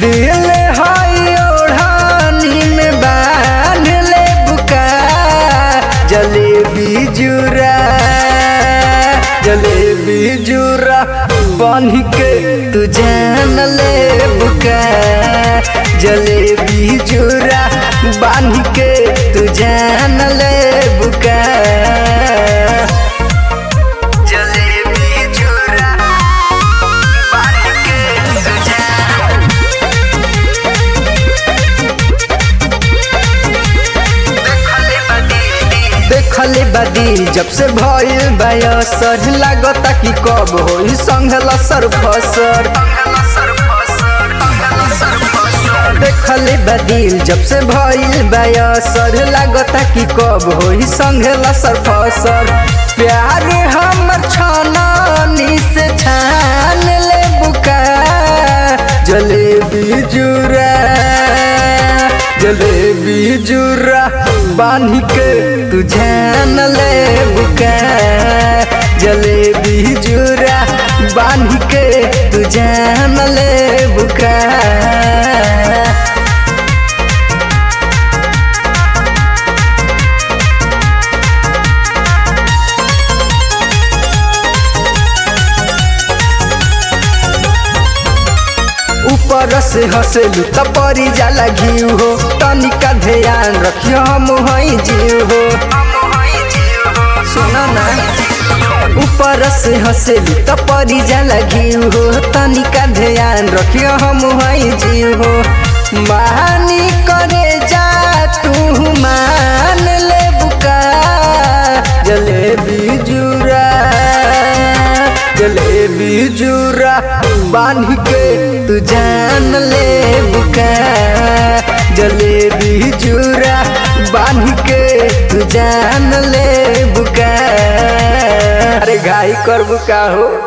दिल हई ओढ़ानी में बांध ले बुका जलेबी जुरा जलेबी जुरा बन के तू जान ले बुका जलेबी जुरा बांध के तू जान ले बुका जलेबी जुरा बांध के तू जान देखले बदी जब से भइल बयसर लागता कि कब होई संघला सर फसर देखले बदिल जब से भइल बयसर लागता कि कब होई संघला सर फसर प्यार हमर छानानी से छान ले बुका जलेबी जुरा जलेबी जुरा बांध के तू जान ले बुका जलेबी जुरा बांध के तू जान ले बुका ऊपर से हंसेलू त परी जाला घिउ हो तनिका ध्यान रखियो हम हई जीव हो सुन ना ऊपर से हंसेलू त परी जाला घिउ हो तनिका ध्यान रखियो हम हई जीव हो मानी करे जा तू मान ले बुका जलेबी जुरा जलेबी जुरा बांध के तू जान ले बुका जलेबी जुरा बांध के तू जान ले बुका अरे घाई कर बुका हो